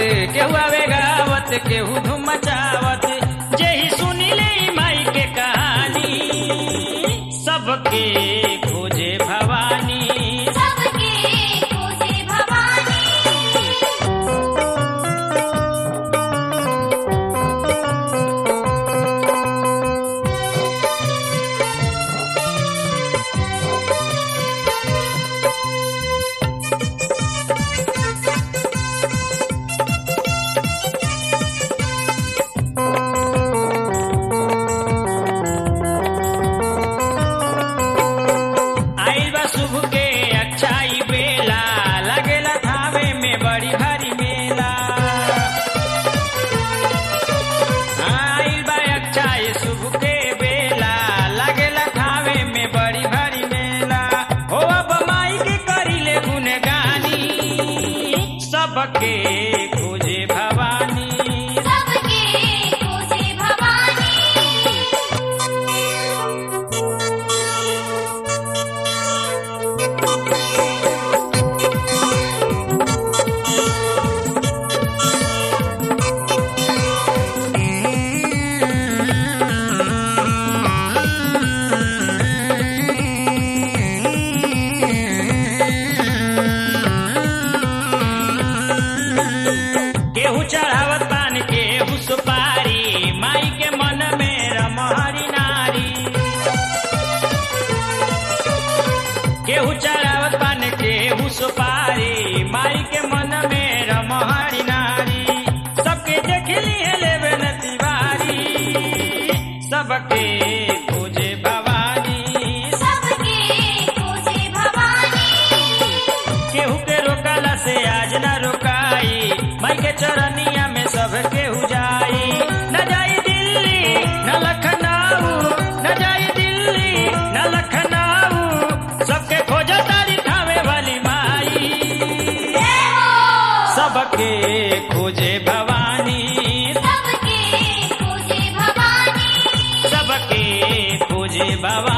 केहू आवे गावत केहू धूम मचावत जेही सुनी ले माई के कहानी सबके खोजे भवानी सबके खोजे भवानी आइल बा शुभ के अच्छाई बेला लगेला थावे में बड़ी भारी मेला आइल बा अच्छाई शुभ के बेला लगेला थावे में बड़ी भारी मेला हो अब माई के करिले गुनगानी सबके खोजे भवानी सबके खोजे भवानी केहू चढ़ावत पान केहू सुपारी माई के मन में रमहरी नारी केहू चढ़ावत पान केहू सुपारी माई के मन में रमहरी नारी सबके देखली है लेवे न तिवारी सबके खोजे भवानी सबके खोजे भवानी केहू के रोकला से आज न रोकाई माई के चरनिया में सब केहू जाई न जाई दिल्ली न लखनऊ न जाई दिल्ली न लखनऊ सबके खोज तारी थावे वाली माई सबके खोजे भवानी सबके खोजे भवानी सबके खोजे भवानी